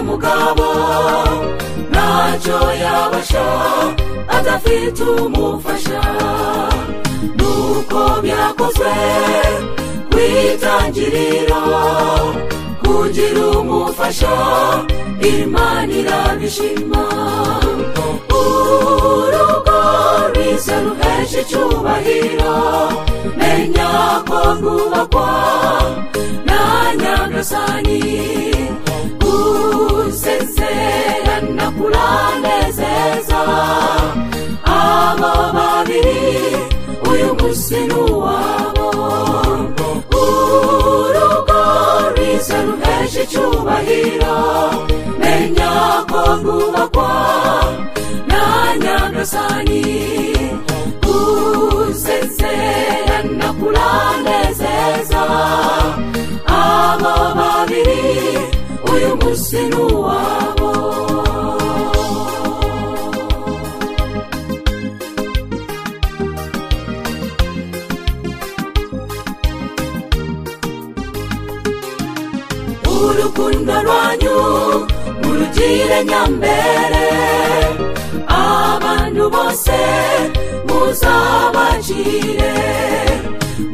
umugabo ntacyo yabasha adafite umufasha nuko byakozwe ku itangiriro kugira umufasha imana irabishima urugo rwiza ruhesha icyubahiro menya ko rwubakwa na nyagasani gusezerana kuranezeza aba babiri uyu munsi ni uwabo urugo rwiza ruhesha icyubahiro menya ko rwubakwa na nyagasani gusezerana kuranezeza aba babiri uyu munsi ni uwabo urukundo rwanyu murugire nyambere abantu bose muzabacire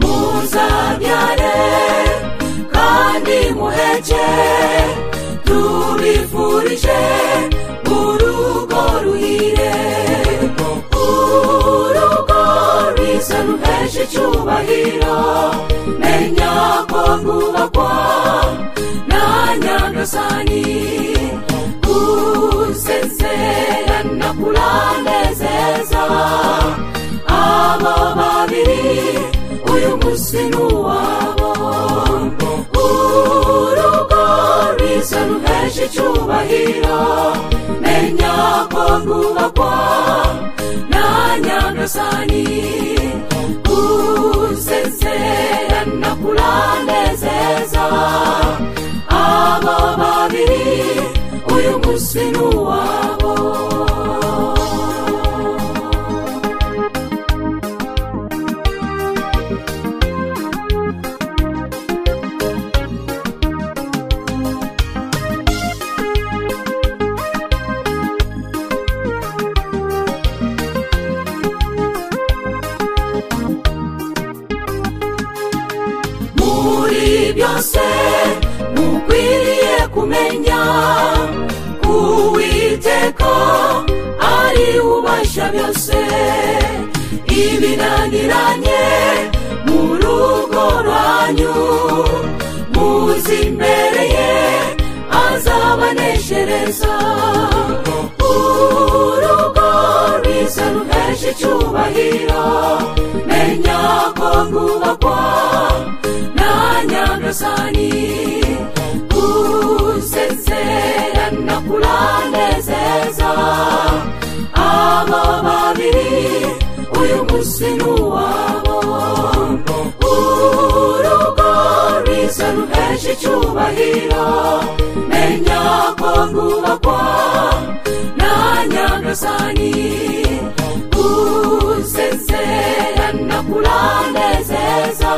muzabyare kandi muheke tubifurije urugo ruhire urugo rwiza ruhesha icyubahiro menya ko rwubakwa na nyagasani gusezerana kuranezeza aba babiri uyu munsi ni uwabo urugo rwiza ruhesha icyubahiro menya ko rwubakwa na nyagasani gusezerana kuranezeza aba babiri uyu munsi ni uwabo muri byose mukwiriye kumenya uwiteka ari ubasha byose ibinaniranye mu rugo rwanyu muzi imbere ye azabaneshereza urugo rwiza ruhesha icyubahiro menya ko rwubakwa na nyagasani gusezerana kuranezeza aba babiri uyu munsi ni uwabo urugo rwiza ruhesha icyubahiro menya ko rwubakwa na nyagasani gusezerana kuranezeza